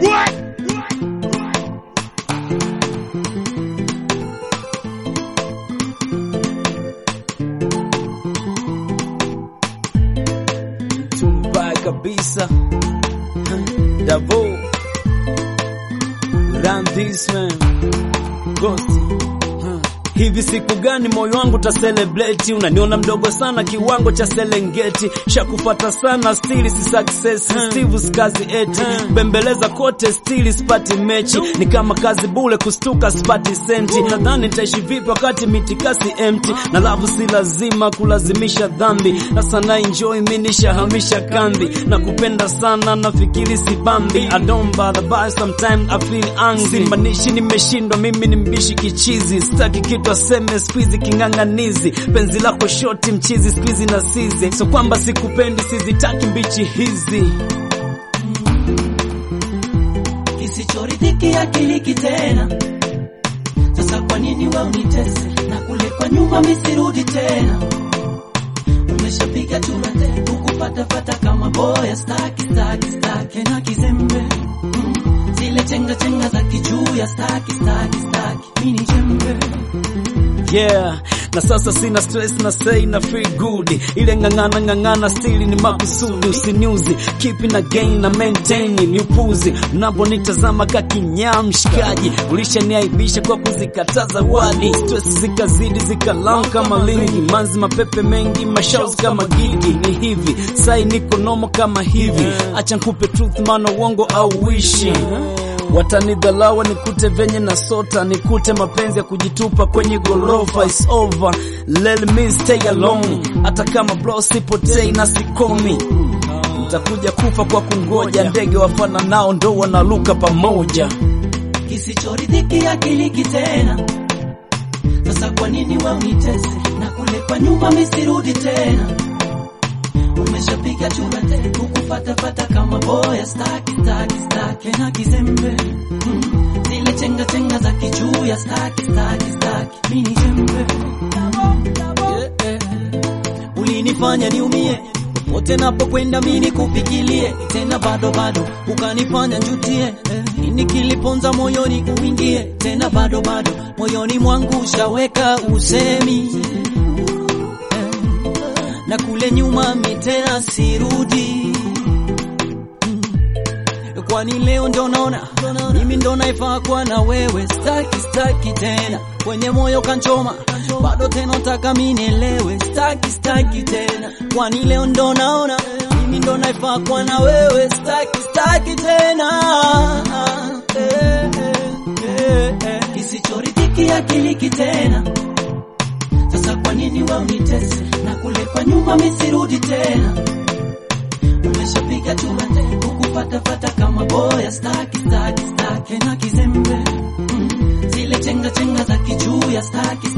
Tumbaya kabisa Davo Run this man Ghost Hivi siku gani moyo wangu ta celebrate? Unaniona mdogo sana kiwango cha Serengeti, shakufata sana stili si success, Steve skazi eti bembeleza kote stili sipati mechi, ni kama kazi bule kustuka sipati senti. Nadhani nitaishi vipi wakati mitikasi empty, na lavu si lazima kulazimisha dhambi, na sana enjoy mimi nishahamisha kambi, na kupenda sana nafikiri si bambi. I don't bother but sometimes I feel angry, simanishi nimeshindwa mimi ni mbishi kichizi, sitaki kitu aseme squeeze king'ang'anizi, penzi lako shoti mchizi squeeze na sizi, so kwamba sikupendi sizitaki mbichi hizi kisichoridhiki akiliki tena. Sasa kwa nini we unitese na kule kwa nyuma misirudi tena? Umeshapiga churate ukupatapata kama boya, staki staki staki na kizembe Mm, zile chenga chenga za kijuya, staki staki staki mini jembe Yeah, na sasa sina stress na say na feel good. Ile ng'ang'ana ng'ang'ana stili ni makusudi, usiniuzi kipi na gain na maintain ni upuzi. Mnaponitazama kakinyaa mshikaji, ulishaniaibisha kwa kuzikataa zawadi. Stress zikazidi zikalam kama lingi, manzi mapepe mengi, mashaus kama gigi. Ni hivi sai niko nomo kama hivi, acha nkupe truth, maana uongo au wishi watanidhalawa nikute venye na sota nikute mapenzi ya kujitupa kwenye gorofa is over let me stay alone hata kama bro sipotei na sikomi nitakuja kufa kwa kungoja ndege wafana nao ndo wanaluka pamoja kisichoridhiki akiliki tena. Sasa kwa nini we unitese na kule kwa nyuma misirudi tena? Umeshapiga churate ukufatafata kama boya, staki staki staki na kizembe Mm, zile chenga chenga za kijuya, staki staki staki mini jembe Yeah, yeah. Ulinifanya niumie popote napokwenda mimi kupigilie tena, bado bado ukanifanya njutie eh. Nini kiliponza moyoni uingie tena, bado bado moyoni mwangu ushaweka usemi eh. Na kule nyuma mi tena sirudi Mm. Kwani leo ndo naona mimi ndo naifaa kwa na wewe, staki staki tena kwenye moyo kanchoma, bado tena nataka mimi nielewe, staki staki tena, kwani leo ndo naona mimi ndo naifaa kwa na wewe, staki staki tena eh, eh, eh, eh. Kisichoridhiki akiliki tena sasa kwa nini we unitese na kule kwa nyuma misirudi tena? Umeshapiga churate ukufatafata kama boya, staki staki staki na kizembe Mm, zile chenga chenga za kijuya, staki